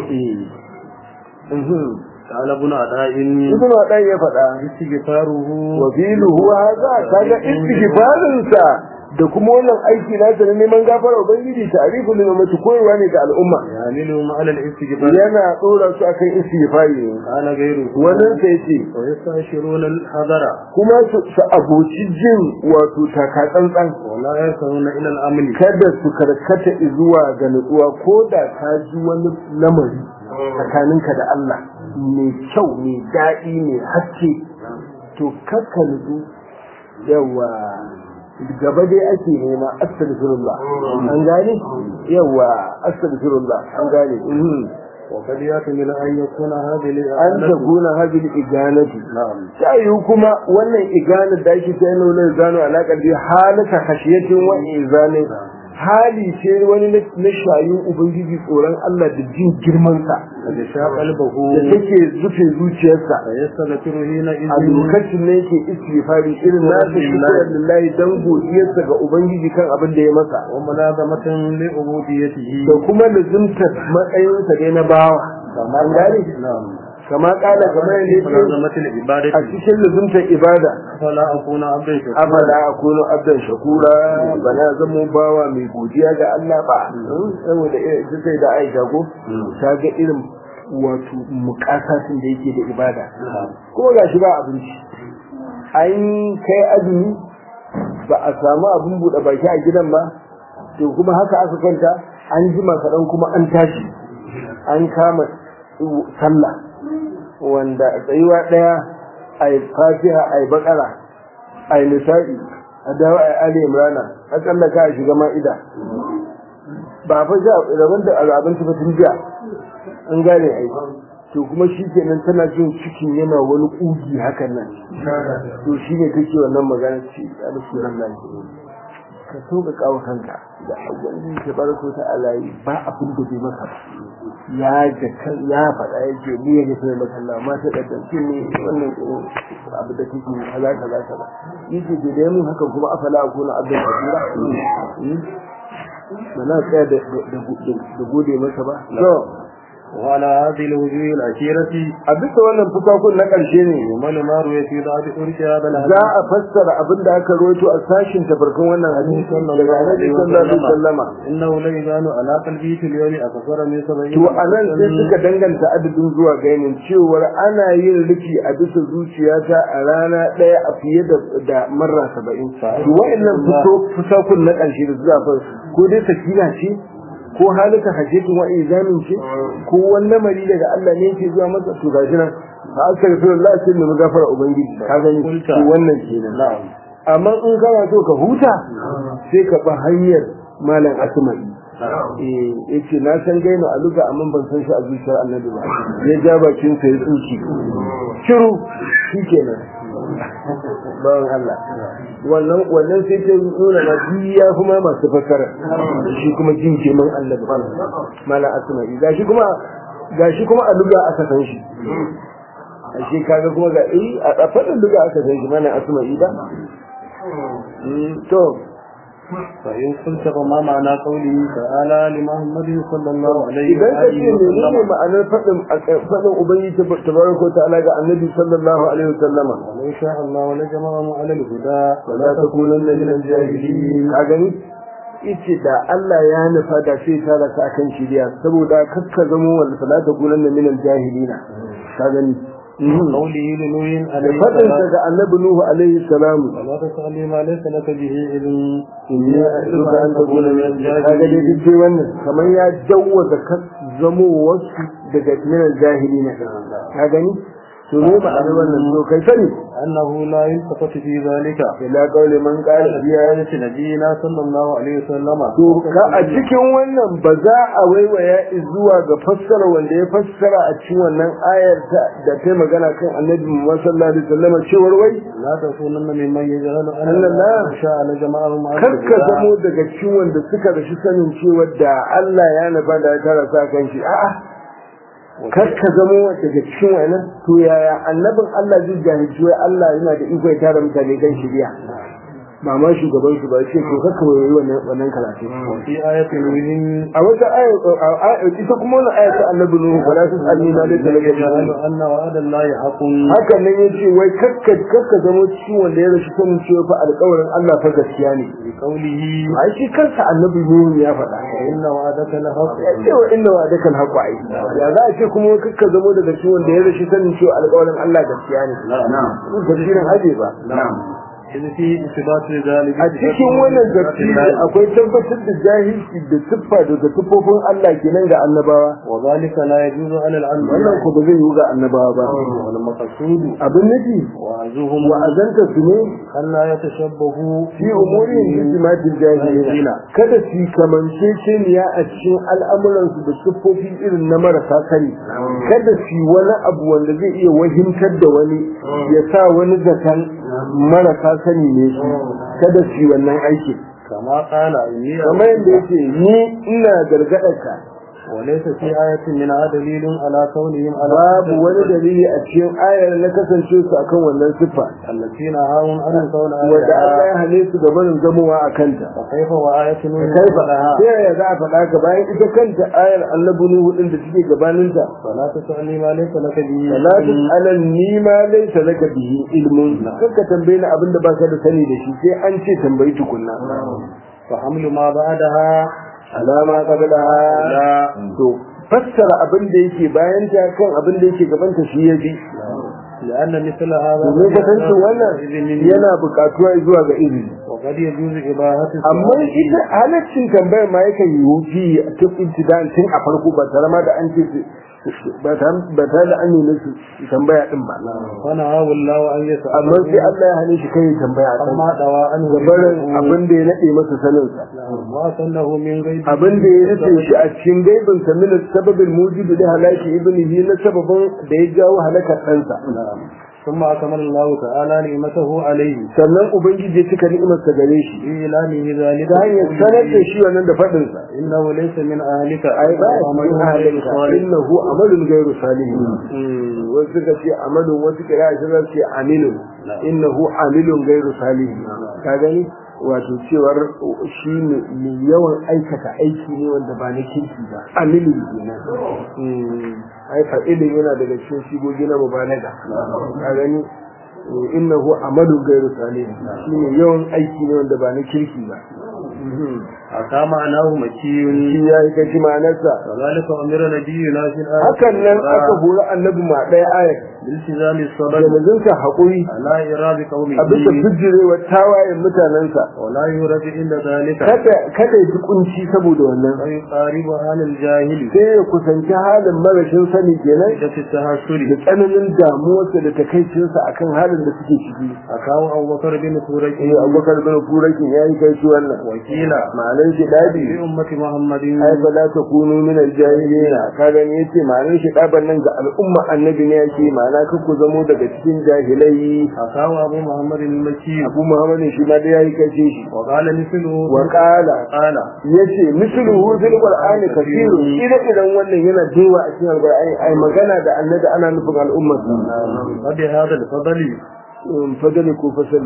eh
قال ابن عطاء
ibn Adan ya faɗa
استغفاره
wabiluhu hadha kaga istighfarin sa da kuma wannan aiki na sa na neman gafara ubangiji ta'rifu lil ummati koyarwa ne ga al'umma
يعملهم على الاستغفار
yana dora su akan istighfari ne
قال غيره
wannan sai ce
ويستشيرون الحذر
kuma su su aboci jin wato takatsantsan
ولا يركعون إلى الأمن
kada su karkata zuwa ga nutsuwa ko da ka ji wani lamari tsakaninka da Allah mai kyau mai daɗi mai haske to kakka nutsu yawa gaba dai ake nema astaghfirullah an gane yawa astaghfirullah an gane mhm.
وقد يحتمل أن يكون هذه
an
الإعانة
takuna hadhihi iganati
نعم
ta yiwu kuma wannan iganar da ake ta yana wani gano alaƙar bi halaka khashiyatin wa izani hali ce wani na- na shayin ubangiji tsoron Allah da jin girman sa
قد شاء قلبه
da take zufe zuciyarsa
فيستغفر حينئذ
a lokacin ne yake istighfari irin nasa shukran lillahi dan godiyarsa ga ubangiji kan abin da ya masa
وملازمة لعبوديته
da kuma lazimtar matsayinsa dai na bawa an gane
نعم
kama kala kamar yadda yake
ملازمة العبادة
a cikin lazimtar ibada
فلا أكون عبدا شكورا
afala akunu abdan shakura bana zamo bawa mai godiya ga Allah ba saboda ita sai da Aisha ko ta ga irin wato mukasatin da yake da ibada kuma gashi ba abinci an kai azumi ba a samu abin buɗe baki a gidan ba to kuma haka aka kwanta an jima kaɗan kuma an tashi an kama sallah wanda tsayuwa ɗaya a yi fatiha a yi bakara a yi nisa'i a dawo a yi ali imrana a tsallaka a shiga ma'ida ba fa ja rabon da abinci ba tun jiya an gane ai to kuma shi kenan tana jin cikin yana wani ƙugi hakan nan to shi ne take wannan magana ce a rasulullahi ka so ka kawo kanka da ubangiji ta barko ta alayi ba abin da bai maka ba ya ga kan ya faɗa yake ni ya ga sai maka Allah ma ta daddace ne wannan irin abu da kake kaza kaza kaza yace da dai mun haka kuma afala akuna abdan kabira ba na tsaya da da gode masa ba to
وعلى هذه الوجوه الأخيرة
a bisa wannan fusakun na ƙarshe ne
يمل ما روي في بعض طرق هذا
za
الحديث
a fassara abin da aka rawaito a sashin tafarkun wannan hadisi daga annabi sallallahu alaihi wasallama
إنه لا يبان على قلبه في اليوم أكثر من سبعين
to a nan sai suka danganta adadin zuwa ga yanin cewar ana yin rufi a bisa zuciyata a rana ɗaya a fiye da da marra saba'in to wa'annan fito fusakun na ƙarshe da zuwa fa ko dai sakina ce ko halika hajjatin wa izamin ce ko wani lamari daga Allah ne yake zuwa masa to gashi nan fa astaghfirullah sai mu gafara ubangiji ka gani to wannan kenan
نعم
amma in kana so ka huta sai ka ba hanyar malam asmai eh yace na san gaino a luga amma ban san shi a zuciyar annabi ba ya ja bakin sa ya tsuki shiru shikenan bawan Allah wannan wannan sai ta nuna na biya kuma masu fassara shi kuma jin keman annabi malam asmai gashi kuma gashi kuma a luga aka san shi ashe kaga kuma ga eh a faɗin luga aka san shi malam asmai ba to
فإن قلت فما معنى قوله تعالى لمحمد صلى الله عليه
idan ka ce
وآله
menene
وسلم
ma'anar faɗin faɗin ubangiji tabaraka ta'ala ga annabi sallallahu alaihi wasallama
ولو شاء الله لجمعهم على الهدى
wala takunanna min al-jahilin ka gani yace da Allah ya nufa da sai ta raka kan shiriya saboda kakka zamo wanda fala takunanna min al-jahilina ka gani
قوله لنوح
da
عليه
faɗin
السلام
ga annabi nuhu alaihi salamu
ولا تسألني ما ليس لك به علم
inni a'idhuka an takuna min al-jahilin kaga dai duk dai wannan kamar ya jawwaza ka zamo wasu daga min al-jahilina ka gani to ne ma'anar wannan to kai sani
أنه لا يلتفت في ذلك
ila qawli man qala biya
بآية نبينا صلى الله عليه وسلم
to ka a cikin wannan ba za a waiwaya zuwa ga fassara wanda ya fassara a cikin wannan ayar ta da ta magana kan annabi Muhammad sallallahu alaihi wasallam cewar wai
لا تكونن ممن يجهل أن
أن الله
شاء لجمعهم على
karka
الهدى
zamo daga cikin wanda suka rashi sanin cewa da Allah ya nufa da ya tara sa kan shi a'a karka zamo daga cikin wannan to yaya annabin Allah zai jahilci wai Allah yana da iko ya tara mutane kan shiriya ba ma shugaban su ba ce to kakka wai wannan wannan karatu
وفي آية نوح
a wata aya ita kuma wannan aya ta annabi nuhu ba za su tsalli na da talaka
يجهل أن وعد الله حق
hakan nan yace wai kakka kakka zama cikin wanda ya rashi sanin cewa fa alƙawarin Allah fa gaskiya ne
بقوله
ai shi kansa annabi nuhu ya faɗa
إن وعدك لحق
ya ce wa inna wa dakal haqu ai ya za a ce kuma wai kakka zama daga cikin wanda ya rashi sanin cewa alƙawarin Allah gaskiya ne
نعم
tafsirin aje ba
نعم إذ في إثبات ذلك
a cikin wannan tafsiri akwai tabbatar da jahilci da siffa daga siffofin Allah kenan ga annabawa
وذلك لا يجوز على
wannan
الأنبياء
ko ba zai yiwu ga annabawa ba
والمقصود
abin nufi
وعزهم
wa'azanta su ne
أن لا يتشبهوا
fi umurin hikmatil jahilina kada su kamance ceniya a cikin al'amuransu da siffofi irin na marasa sani kada su wani abu wanda zai iya wahimtar da wani ya sa wani zaton marasa sani ne su kada su wannan aikin
كما قال إني
kamar yadda yake ni ina gargaɗarka
وليس في آية منها دليل على كونهم على
babu wani dalili a cikin ayar na kasance su akan wannan siffa
التي نهاهم عن القول
wanda Allah
عليها
ya hane su ga barin zamowa a kanta
فكيف وآية نوح
kai fa
لها
sai ya za a faɗa ka bayan ita kanta ayar annabi nuhu din da take gabaninta
فلا تسألني ما ليس لك به
fala tas'alan ni ma laysa laka bihi ilmun kanka tambaye ni abinda baka da sani da shi sai an ce tambayi tukunna
فحمل ما بعدها
alama qablaha
لا
to fassara abin da yake bayan ta kan abin da yake gaban ta shi yaji
لأن مثل هذا
domin kasancin wannan yana buƙatuwa zuwa ga izini
وقد يجوز إباحة
amma ita halaccin tambayar ma yakan yi wufi tun ibtidan tun a farko ba tare ma da an ce ba tare da an nuna su tambaya din ba
ونهاه الله أن يسأل
amma sai Allah ya hane shi kai tambaya a kan
أما دواء عنه
gabarin abin da ya nade masa sanin sa
ما سنه من غيب
abin da ya nace shi a cikin gaibin sa min sababin mujidu da halaki ibnihi na sababin da ya jawo halakar ɗansa
ثم أكمل الله تعالى نعمته عليه
sannan ubangiji ya cika ni'imarsa gare shi
بإعلانه ذلك
ta hanyar sanar da shi wannan da faɗin sa
إنه ليس من أهلك
ai ba ya
وعمله
cikin
غير
halinka
صالح
innahu amalun gairu salihin wasu suka ce amalun wasu kira shi za su ce amilun innahu amilun gairu salihin ka gani wato cewar shi mai yawan aikata aiki ne wanda ba na kirki ba amilin kenan aika ilin yana daga cikin shigogi na mubalaga ka gani innahu amalun gairu salih shine yawan aiki ne wanda ba na kirki ba
aka ma'anahu makiyun
shi ya yi gaji ma'anarsa
kazalika umira nabiyuna fil ayati
hakan nan aka hori annabi ma ɗaya ayat
biltizami
da
sabr
mazinsa haƙuri
ala iradi qaumihi
a bisa bijirewa tawayen mutanensa
wala yuradi illa dhalika
kada kada ya ji kunci saboda wannan
wa yuqaribu halal jahili
sai ya kusanci halin marashin sani kenan
da tahassuri
da tsananin damuwarsa da takaicinsa akan halin da suke ciki
akawu abubakar bin turaki
eh abubakar bin furakin ya yi kai shi wannan
wakila
ma'anar shi dadi
bi ummati muhammadin
ai fa la takunu min al-jahilina ka gani yace ma'anar shi daban nan ga al'umma annabi ne yake ma'ana ka ku zamo daga cikin jahilai
akawu abu muhammadin maki
abu muhammadin shi ma da yayi kace shi
wa qala mithluhu
wa qala
qala
yace misluhu fil qur'ani kathiru idan idan wannan yana dewa a cikin alqur'ani ai magana da annabi ana nufin al'ummar
wa bi hadha al-fadli
fadali ko fasali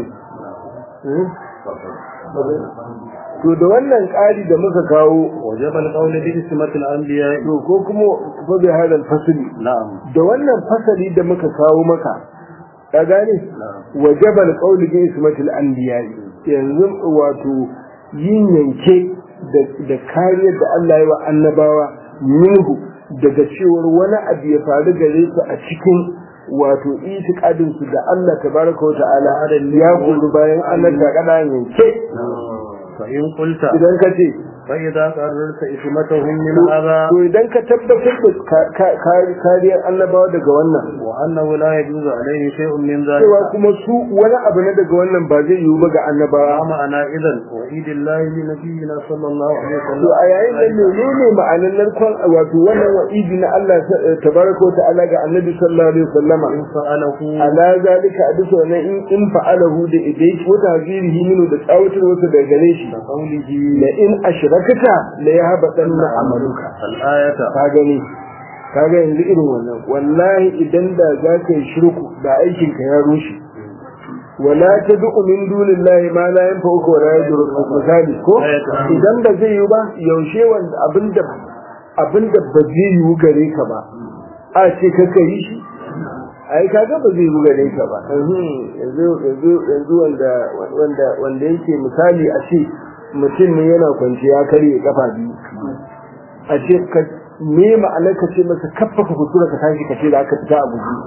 to da wannan ƙari da muka kawo
wajaba al-qawl bi ismatil anbiya
to ko kuma fa bi hadal fasali
na'am
da wannan fasali da muka kawo maka ka gane wajaba al-qawl bi ismatil anbiya yanzu wato yin yanke da kariyar da Allah ya wa annabawa minhu daga cewar wani abu ya faru gare su a cikin wato itikadin su da Allah tabaraka wa ta'ala ya kuru bayan Allah ta kada yanke
fa in qulta
idan ka ce
fa idza qarrarta ismatahum min hadha
to idan ka tabbatar da kariyar annabawa daga wannan
wa annahu la yajuzu alayhi shay'un min
cewa
dhalika
kuma su wani abu na daga wannan ba zai yiwu ba ga annabawa
ma ma'ana idan wa idillahi li nabiyyina sallallahu alaihi
to
wasallam
a yayin da menene ma'anar narkon wato wannan wa'idi na Allah tabaraka wa ta'ala ga annabi sallallahu alaihi wasallama
in fa'alahu
ala zalika a bisa wannan in in fa'alahu da idai wata hazirihi minu da tsawatar wasa daga gare shi
da qawlihi
la in ashrakata la yahbatanna amaluka
al-ayata
ka gani ka ga yanzu irin wannan wallahi idan da za ka yi shirku da aikin ka ya rushe wala tad'u min dunillahi ma la yanfa'uka wa la yadurruka misali ko idan ba zai yi ba yaushe wanda abinda abinda ba zai yi gare ka ba a ce ka kai shi ai kaga ba zai yi gare ka ba yanzu yanzu yanzu wanda wanda wanda yake misali a ce mutum ne yana kwanciya karye kafa biyu a ce ka me ma'anar ka ce masa kaffa ka kusura ka tashi ka ce da aka fita a guji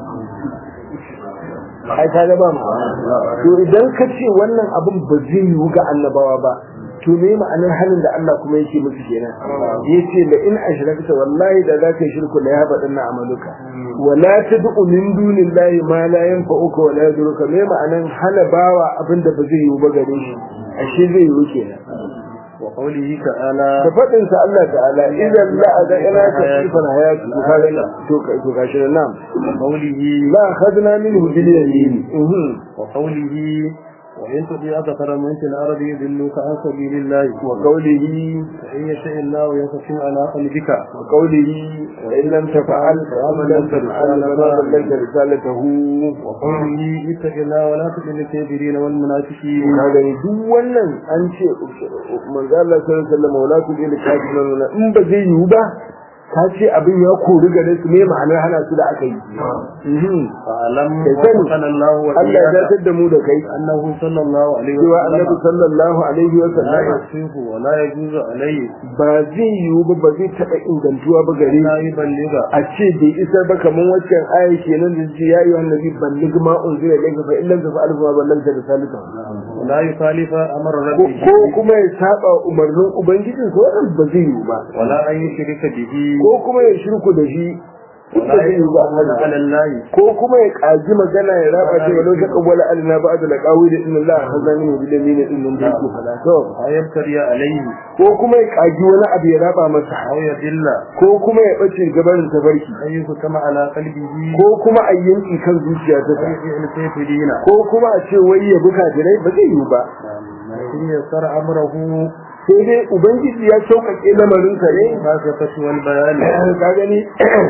ai ka ga ba mu to idan ka ce wannan abin ba zai yiwu ga annabawa ba to me ma'anar halin da Allah kuma yake musu kenan yace la in ashrakta wallahi da zaka yi shirku la yaba dinna amaluka wala tad'u min dunillahi ma la yanfa'uka wa la yaduruka me ma'anar hana bawa abin da ba zai yiwu ba gare shi ashe zai yiwu kenan
wa qawlihi ta'ala
da faɗin sa Allah ta'ala idan la aga ila kasifan hayati to ka ga to ka to ka shirin nam
wa qawlihi
la khadna minhu bil yamin
wa qawlihi wa in tudi akthara min fil ardi yudilluka an sabilillahi
wa qawlihi
fa in yasha Allahu yakhfim ala qalbika
wa qawlihi wa in lam taf'al fa lam taf'al ma ballagta risalatahu
wa qawlihi ittaqillaha wa la tutil kafirin wal munafiqin
ka gani duk wannan an ce manzo Allah sallallahu alaihi wasallam wala tudil kafirin in ba zai yiwu ba ka ce abin ya kori gare su ne ma'anar hana su da aka yi
fa'alam
Kai sani,
wa Allah wa
Allah ya
iyyaka
datar da mu da kai
annahu sallallahu alaihi
cewa
wa
annabi
sallam
sallallahu alaihi wa
la
sallam
yasifu wa la yajuzu alayhi
ba zai yiwu ba ba zai taɓa ingantuwa ba gare
la
shi
yuballigha
a ce bai isar ba kamar waccan aya kenan da ce ya yi wa nabi ballig ma unzila ilayka fa illam tafa'al fa ballagta risalata
wa la yukhalifa amra
ko
rabbih
ko kuma ya saba umarnin ubangijin sa wannan ba zai yiwu ba
wa la an yushrika bihi
ko kuma ya shirku da shi
wa
ba
la
zai yiwu ba
yaqulu ala allahi
ko kuma ya kaji magana ya raba ce walau ta kawwala alina ba da laqawi da inna Allah hazani min bil yamin din nan da yake fada to
ayabtari alayhi
ko kuma ya kaji wani abu ya raba masa
aw yadilla
ko kuma ya bace gabarin tafarki
ayyuhu kama ala qalbihi
ko kuma a yanki kan zuciya ta sa
ayyuhu kafirina
ko kuma a ce wai ya buka jirai ba zai yiwu ba
in yasara amrahu
sai dai ubangiji ya sauƙaƙe lamarin sa ne
ma ka fatu wal bayan
ka gani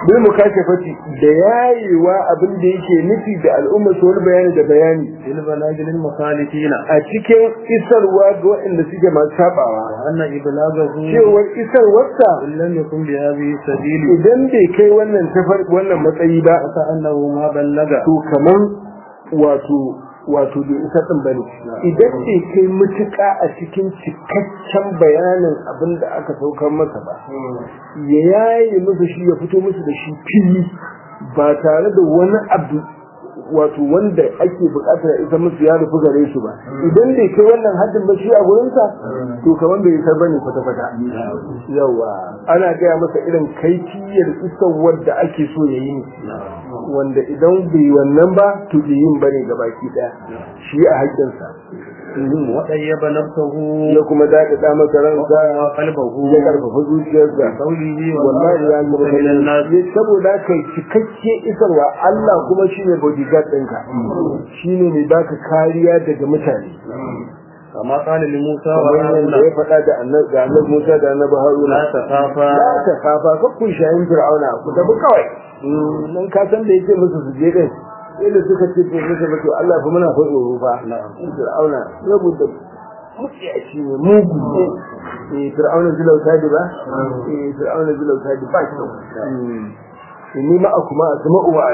bil mukashafati da yayewa abin da yake nufi da al'umma su wani bayani da bayani
fil balagil mukhalifina
a cikin isarwa ga waɗanda suke masu sabawa
wa anna iblaghahu
cewar isarwarsa
in lam yakun bi hadhihi sabili
idan bai kai wannan tafar wannan matsayi ba
fa annahu ma ballaga
to kaman wato wato bai isa din bane idan bai kai mutuka a cikin cikakken bayanin abin da aka saukar masa ba ya yaye musu shi ya fito musu da shi fili ba tare da wani abu wato wanda ake bukatar ya isa musu ya rufu gare su ba idan bai kai wannan haddin ba shi a gurinsa to kaman bai isa bane kwata-kwata yawa ana gaya masa irin kaifiyar isarwar da ake so ya yi ne wanda idan bai wannan ba to bai yin bane ga baki daya shi a haƙƙinsa
wa tayyaba nafsuhu
ya kuma daɗaɗa masa ransa
wa qalbuhu
ya karfafa zuciyarsa
qawlihi wa
wallahi ya zama
min an-nas
kai saboda kai cikakke isarwa Allah kuma shine bodyguard ɗinka shine mai baka kariya daga mutane
kama qala li Musa wa
kamar
Haruna
yadda ya faɗa da annabi da annabi Musa da annabi Haruna
la takhafa
la ta kafa ka kun shayin Fir'auna ku tafi kawai nan ka san da yake musu su je din sai da suka ce to muka ba to Allah fa muna fa tsoro fa Fir'auna saboda mutiyaci ne mugu ne eh Fir'auna zilauta ba eh Fir'auna zilauta ba kyau inni ma akuma asma'u wa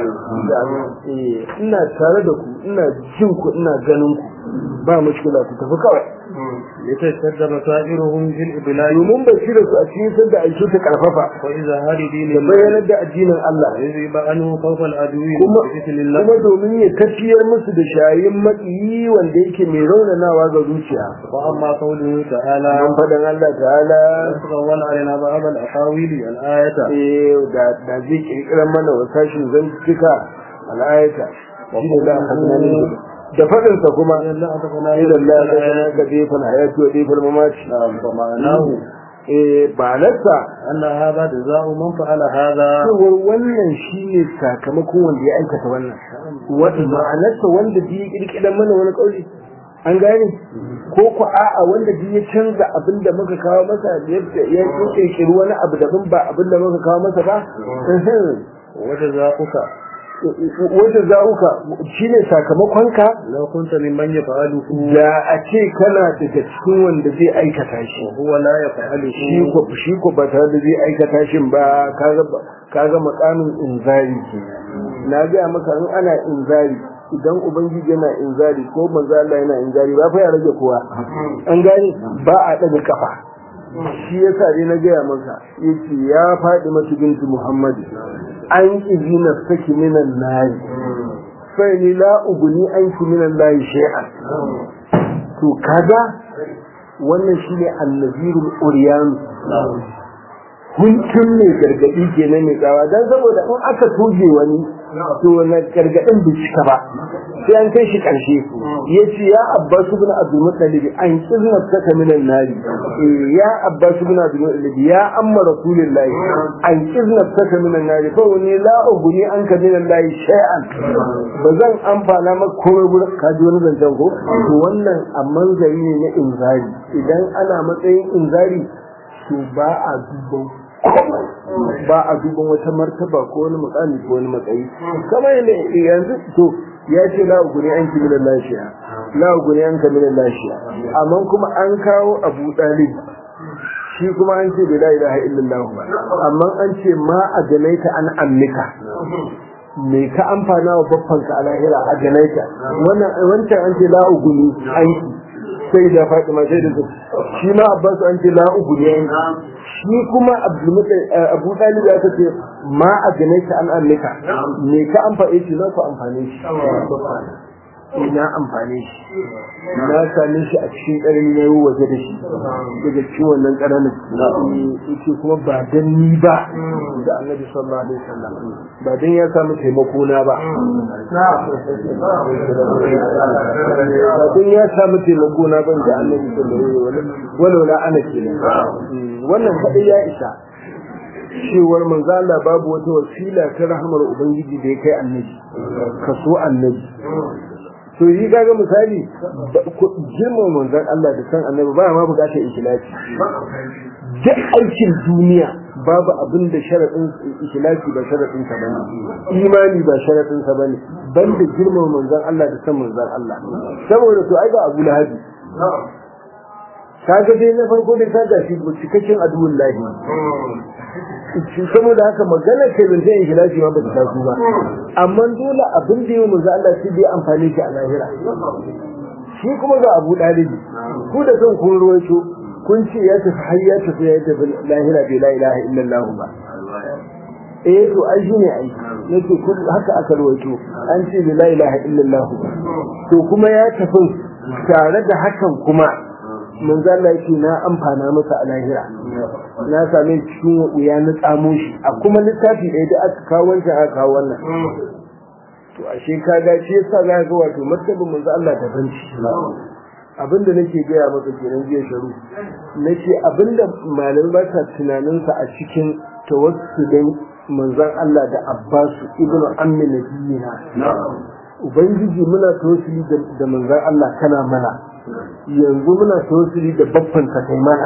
alim ina tare da ku ina jin ku ina ganin ku ba mushkila ku tafi kawai
litashadda basairuhum fil iblad
domin basira su a cikin sanda aiki ta karfafa
wa idha haridi
da bayanar da addinin Allah
yuziba anhu khawfa al-adwi
kuma
bi idhnillah
kuma domin ya tafiyar musu da shayin matsiyi wanda yake mai raunanawa ga zuciya
wa amma qawluhu ta'ala
an faɗin Allah ta'ala
تتغول علينا بعض الأقاويل الآية
eh da da zai kirkirar mana wasashin zantuka al'ayata shi ne da aka da faɗinsa kuma
إلا أتقنا
إلى الله لنا كيف الحياة وكيف الممات
فمعناه
eh ba nasa
أن هذا جزاء من فعل هذا
cewar wannan shine sakamakon wanda ya aikata wannan wanda ma'anarsa wanda bi kirkiran mana wani kauli an gane ko ku a'a wanda bi ya canza abin da muka kawo masa yadda ya kirkiri wani abu daban ba abin da muka kawo masa ba
وجزاؤك
wanda za'uka shine sakamakonka
لو كنت ممن يفعله
da a ce kana daga cikin wanda zai aikata shi
وهو لا يفعله
shi ko shi ko ba tare da zai aikata shin ba kaga kaga makamin inzari ke na ga maka in ana inzari idan ubangiji yana inzari ko manzo Allah yana inzari ba fa ya rage kowa an gane ba a daga kafa shi yasa dai na gaya maka yace ya faɗi mata bintu Muhammad an izina saki minan nari fa ni la uguni anki minan lahi shay'an to kaga wannan shine annabirul uryan huntun mai gargadi kenan mai tsawa dan saboda in aka toje wani to wannan gargadin bai cika ba sai an kai shi karshe yace ya abbas ibn abdul muttalib an kizna saka minan nari ya abbas ibn abdul muttalib ya amma rasulullahi an kizna saka minan nari fa wani la uguni an ka minan lahi shay'an ba zan amfana maka komai gurin kaji wani zancen ko to wannan a manzari ne na inzari idan ana matsayin inzari to ba a duban ba a duban wata martaba ko wani mukami ko wani matsayi kamar yadda yanzu to ya ce la uguni an kimi lashiya la uguni an kimi lashiya amma kuma an kawo abu dalib shi kuma an ce bai la ilaha illallah ba amma an ce ma a janaita an amnika me ka amfana wa babbanka a lahira a janaita wannan wancan an ce la uguni an sai da Fatima sai da shi ma Abbas an ce la uku ne shi kuma Abu Talib ya ce ma a ganaita an annaka me ka amfane shi za ku amfane shi ina amfane shi na same shi a cikin ƙarni na yi waje da shi daga cikin wannan ƙaranin yake kuma ba dan ni ba da annabi sallallahu alaihi wasallam ba dan ya samu taimako na ba ba dan ya samu taimako na ban da annabi sallallahu alaihi wasallam walau la ana kenan wannan kadai ya isa cewar manzo Allah babu wata wasila ta rahmar ubangiji da ya kai annabi kaso annabi to yi kaga misali girma manzon Allah da san annabi ba ma bukatar ikhlasi duk aikin duniya babu abin da sharadin ikhlasi ba sharadin sa bane imani ba sharadin sa bane banda girman manzon Allah da san manzon Allah saboda to ai ga Abu Lahabi kaga dai na farko dai kaga shi cikakken aduwin lahi saboda haka magana ce ban sai ikhlasi ma ba ta taso ba amma dole abin da yau manzo Allah shi bai amfani shi a lahira shi kuma ga Abu Dalib ku da son kun ruwaito kun ce ya tafi har ya tafi ya tafi lahira bai la ilaha illallah ba eh to ai shine ai nake kun haka aka ruwaito an ce la ilaha illallah to kuma ya tafi tare da hakan kuma manzo Allah yake na amfana masa a lahira na same cikin wuya na tsamo shi a kuma littafi ɗaya da aka kawo wancan aka kawo wannan to ashe ka ga shi yasa za ga wato martabin manzo Allah ta banci abinda nake gaya maka kenan jiya sharu nace abinda malamai ba ta tunanin sa a cikin tawassulin manzon Allah da Abbasu ibnu ammi nabiyina ubangiji muna tawassuli da manzon Allah kana mana yanzu muna tawassuli da babban ka kai mana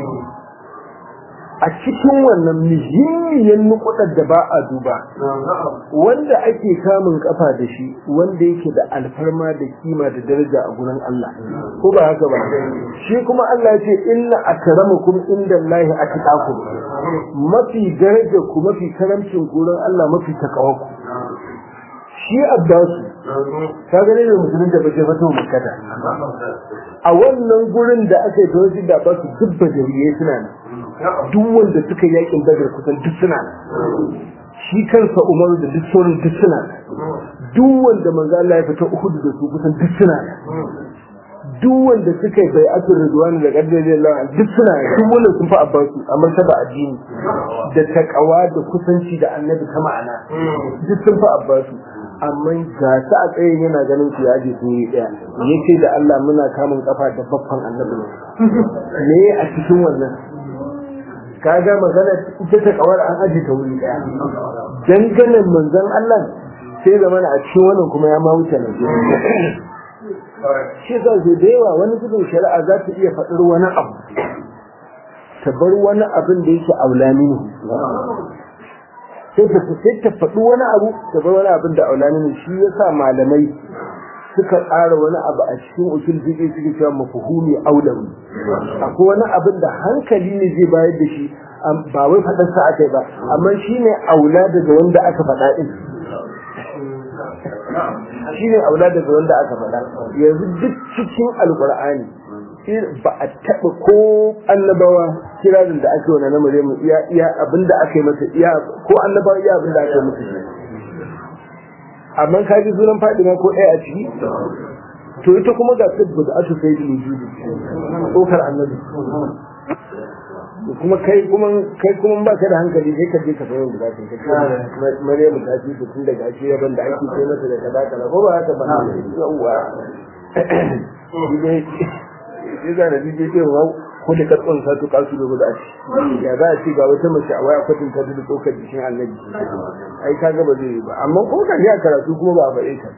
a cikin wannan muhimmiyar nukudar da ba a duba wanda ake kamun kafa da shi wanda yake da alfarma da kima da daraja a gurin Allah ko ba haka ba shi kuma Allah ya ce inna akramakum indallahi atqakum mafi daraja ku mafi karamcin gurin Allah mafi takawaku shi abbasu ka gane da musulun da bace fito makkata a wannan gurin da aka yi tawaji da abbasu duk bajariye suna nan duk wanda suka yakin badar kusan duk suna nan shi kansa umaru da duk sauran duk suna nan duk wanda manzo Allah ya fita Uhud da su kusan duk suna nan duk wanda suka yi bai'atul ridwan da qaddar Allah duk suna nan duk wanda sun fa abbasu a martaba addini da takawa da kusanci da annabi ta ma'ana duk sun fa abbasu amma ga ta a tsayin yana ganin su yaji sun yi daya yace da Allah muna kamun kafa da babban annabi ne a cikin wannan kaga magana ita ta kawar an aje ta wuri daya danganan manzon Allah sai zama a cikin wannan kuma ya ma wuce nan shi za su da yawa wani zubin shari'a za ta iya faɗar wani abu ta bar wani abin da yake aulani sai ta sai ta faɗi wani abu ta bar wani abin da aulani ne shi yasa malamai suka tsara wani abu a cikin usul fiqh suke cewa mafhumi aulawi akwai wani abin da hankali ne zai bayar da shi ba wai faɗar sa akai ba amma shine aula daga wanda aka faɗa din shine aula daga wanda aka faɗa yanzu duk cikin alqur'ani ba a taɓa ko annabawa kirarin da ake wani na Maryamu iya iya abinda aka yi masa iya ko annabawa iya abinda aka yi masa amma ka ji sunan Fadima ko ɗaya a ciki to ita kuma ga sabbu da aka sai wujudi tsokar annabi kuma kai kuma kai kuma ba ka da hankali sai ka je ka sayo da zaka kai Maryamu ta ci tun daga ake yaban da ake sai mata da kaza kaza ko ba haka ba yawa sai za da dije ce wa ko da karɓon sa to kasu da guda ce ya za a ce ga wata mace a waya kwatin ta da tsokar jikin annabi ai ka ga ba zai yi ba amma ko ka ji a karatu kuma ba a faɗe ta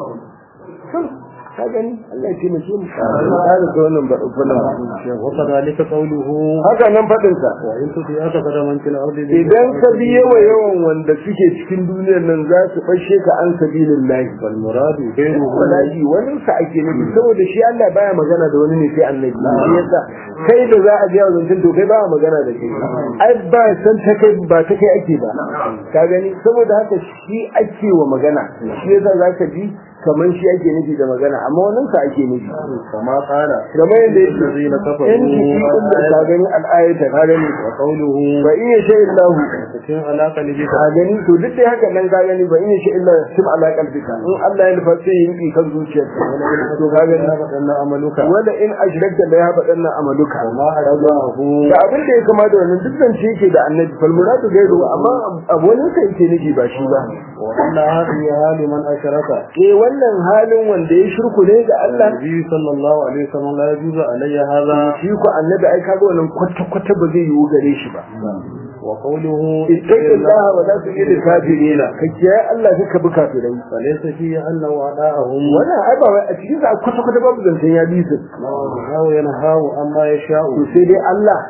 ka gani Allah ya ce mu mu ka da ta wannan ba wannan
wa kadhalika qawluhu
haka nan fadin sa
wa in tuti aka kada man fil ardi
idan ka bi yawa yawan wanda suke cikin duniyar nan za su bashe ka an sabilillahi
wal muradu ghayruhu
wallahi wani sa ake nufi saboda shi Allah baya magana da wani ne sai annabi shi yasa kai da za a ji wa zancen to kai ba magana da kai ai ba san ta kai ba ta kai ake ba ka gani saboda haka shi ake wa magana shi yasa zaka ji kamar shi ake nufi da magana amma wannan sa ake nufi
kama qala
kamar yadda yake
allazina kafaru
in ki kun da ka gani al'ayata ka gani
wa qawluhu
fa in yasha illahu
cikin alaka ne
ka gani to duk da haka nan ka gani ba in yasha illa sim ala qalbika in Allah ya nufa sai yin kan zuciyarka to ka gani
wadannan amaluka
wala in ashrakta la ya fadanna amaluka
ma hadahu
da abin da ya kama da wannan duk zance yake da annabi fal muradu gairu amma abu wani kai yake nufi ba shi ba
wa anna hadhihi hali man asharaka
eh wannan halin wanda ya shirku ne ga Allah
Nabi sallallahu alaihi wasallam la yajuzu alayya hadha
shi ko annabi ai kaga wannan kwata kwata ba zai yiwu gare shi ba
wa qawluhu
ittaqillaha wa la tu'il kafirina kake Allah kaka bi kafirai
falaysa fi anna wada'ahum
wannan ai ba wai a cikin sa kwata kwata babu zancen ya bi su
wa yanhahu amma yasha'u
to sai dai Allah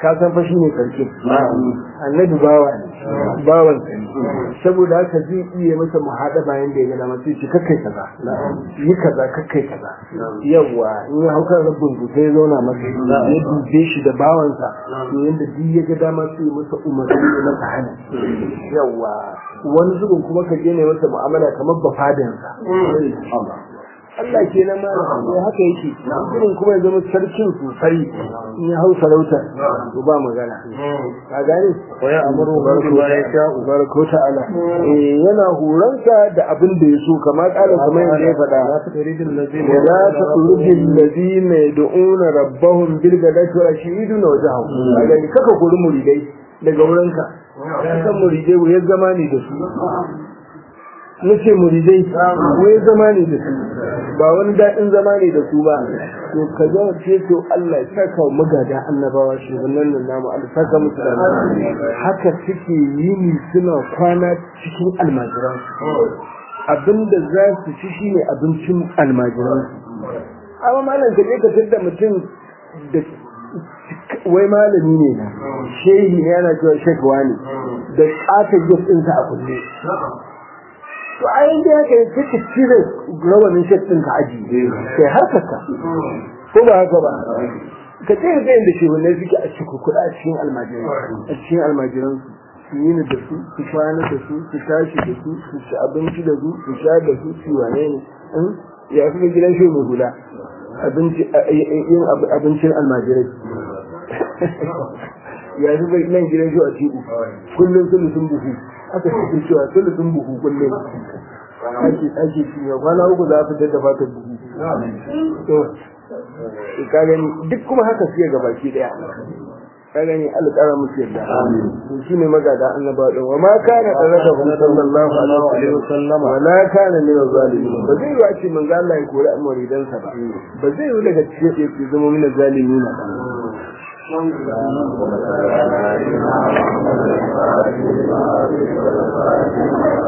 ka san fa shine sarki annabi bawa ne bawan sa ne saboda haka zai iya masa muhada bayan da ya ga dama sai ce kakkai kaza yi kaza kakkai kaza yawa in ya hauka rabbin ku sai ya zauna masa ya dube shi da bawansa to yanda duk ya ga dama sai ya masa umarni ya masa hana yawa wani zubin kuma ka je ne masa mu'amala kamar bafadansa Allah ke nan malam sai haka yake irin kuma ya zama sarkin sosai in ya hau sarauta to ba magana ka gane
wa ya amuru bi ma yasha
barko ta'ala eh yana horonsa da abin da ya so kamar kala kamar yadda ya faɗa
la turidul ladina
ولا تطرد الذين يدعون ربهم بالغداة والعشي وجهه kaga ni kaka kuri muridai daga wurinka kasan muridai wai zama ne da su nace muridai wai zama ne da su ba wani daɗin zama ne da su ba to ka ga ce to Allah ya saka magada annabawa shugabannin nan namu Allah saka musu da haka suke yini suna kwana cikin almajiran abinda za su ci shine abincin almajiran amma malam ka je ka tada mutum da wai malami ne na shehi ne yana cewa shekwa ne da ƙata gas ɗinsa a kulle to a yanzu ya kai kake cire rawanin shek ɗinka aji sai harkarka ko ba haka ba ka ce ga inda shehunai suke a cikin kuɗa a cikin almajiran a cikin almajiran su yi da su su kwana da su su tashi da su su ci abinci da su su sha da su su wane ne ya fi gidan shi mai hula yin abincin almajirai ya fi bai nan gidan shi a ciku kullum sulusun buhu aka fi cewa sulusun buhu kullum ake ake ci ya kwana uku za a fitar da fatan buhu to ka gani duk kuma haka suke ga baki daya ka gani alƙara musu yadda to shine magada annaba din wa ma kana talaka sallallahu alaihi wasallam wa la kana min zalimin ba zai yi ce manzo Allah ya kori amuridan sa ba ba zai yi daga cikin yake zama min zalimin ba